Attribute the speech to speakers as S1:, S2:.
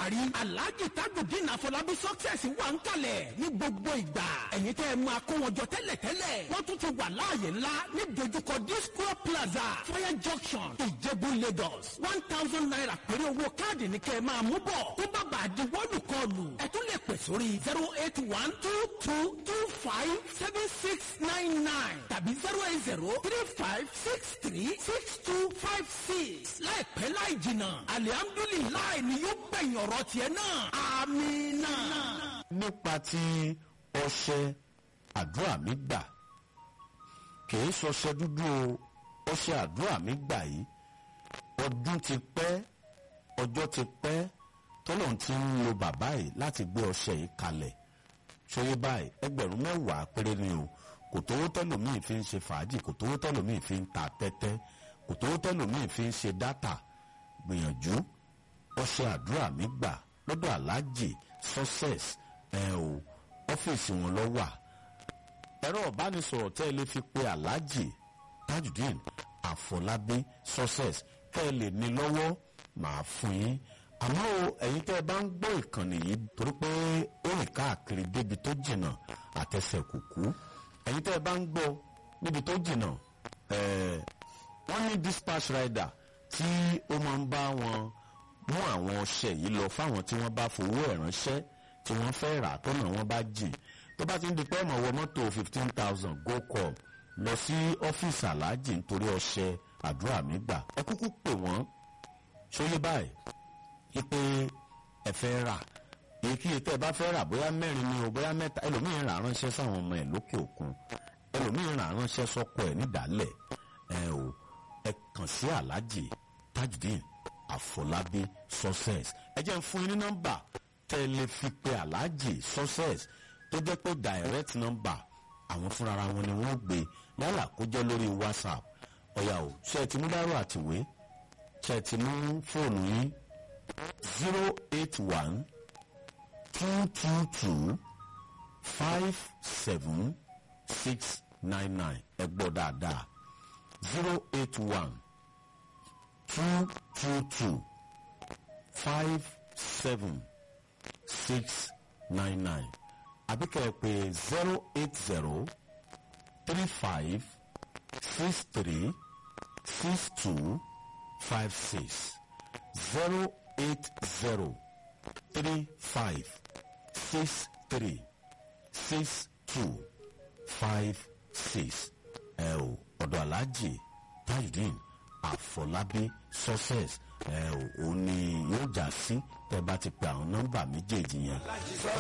S1: parí alhaji tajudeen afọlábí success wà ń kalẹ̀ ní gbogbo ìgbà ẹ̀yin tẹ́ ẹ máa kó wọn jọ tẹ́lẹ̀tẹ́lẹ̀ wọ́n tún ti wà láàyè ńlá ní dojúkọ disco plaza fire junction ìjẹ̀bú lagos one thousand naira péré owó káàdì ní kẹ́ ẹ máa mú bọ̀ tó bá bàa di wọ́ọ̀lù kọlù ẹ tún lè pè sórí zero eight one two two two five seven six nine nine tàbí zero eight zero three five six three six two five six láìpẹ́ láì jìnnà alihamdulilayi ni yóò gbẹ̀yìn ọ̀rọ̀ tiẹ̀ náà amina.
S2: nípa ti ọṣẹ àdúrà mi gbà kìí ṣọṣẹ dúdú o ọṣẹ àdúrà mi gbà yìí ọdún ti pẹ́ ọjọ́ ti pẹ́ tọ́lọ̀ ti ń lo bàbá yìí láti gbé ọṣẹ yìí kalẹ̀ ṣòye báyìí ẹgbẹ̀rún mẹ́wàá péré ni o kò tówó tẹ́lòmíì fi ń ṣe fàájì kò tówó tẹ́lòmíì fi ń ta tẹ́tẹ́ kò tówó tẹ́lòmíì fi ń ṣe dátà gbìyànjú ọṣẹ àdúrà mi gbà lọ́dọ̀ aláàjì success ẹ̀ o ọ́fíìsì wọn lọ wà ẹ̀rọ ìbánisọ̀rọ̀ tẹ́ ẹ lè fi pe aláàjì tajudeen àfọlábí success kẹ́ ẹ lè ní lọ́wọ́ màá fún yín àmọ́ o ẹ̀yin tẹ́ ẹ bá ń gbọ́ ìkànnì yìí torí pé ó rìn káàkiri débi tó jìnnà àtẹsẹ̀ kùkú ẹ̀yin tẹ́ ẹ bá ń gbọ́ níbi tó jìnnà ẹ̀ẹ́ wọ́n ní dispatch rider tí ó máa ń bá wọn mú àwọn ọṣẹ yìí lọ fáwọn tí wọ́n bá fowó ẹ̀ ránṣẹ́ tí wọ́n fẹ́ rà tọ́nà wọn bá jìn tó bá ti ń di pé ọmọ wọ mọ́tò fifteen thousand go call lọ sí ọ́fíìsì aláàjì nítorí ọṣẹ àdúrà mi gbà ẹ kúkú pè wọ́n ṣóyé báyìí wípé ẹ fẹ́ rà èyíkéyìí tẹ́ ẹ bá fẹ́ rà bóyá mẹ́rin ni o bóyá mẹ́ta ẹlòmíín rà ránṣẹ́ sáwọn ọmọ ẹ̀ lókè òkun ẹlòmíín rà ránṣẹ́ sọ́kọ ẹ̀ nídàálẹ̀ ẹ o ẹ kàn sí aláàjì tajudeen àfọlábí success ẹ jẹ́ ń fún yín ní nọ́mbà tẹ́ ẹ lè fi pe aláàjì success tó jẹ́ pé direct number àwọn fúnra wọn ni wọ́n gbé yálà kó jẹ́ lórí whatsapp ọ̀yà o ṣe ẹ ti mú dárò àtìwé ṣe ẹ ti mú fóònù yín zero eight one two two two five seven six nine nine ẹ gbọ́ dáadáa zero eight one two two two five seven six nine nine àbí kẹ́ ẹ pè zero eight zero three five six three six two five six zero eight zero three five six three six two five six ẹ o ọ̀dọ̀ aláàjì tajudeen àfọlábí success ẹ o òun ni yóò já sí tẹ́ bá ti pe àwọn nọ́mbà méjèèjì yẹn.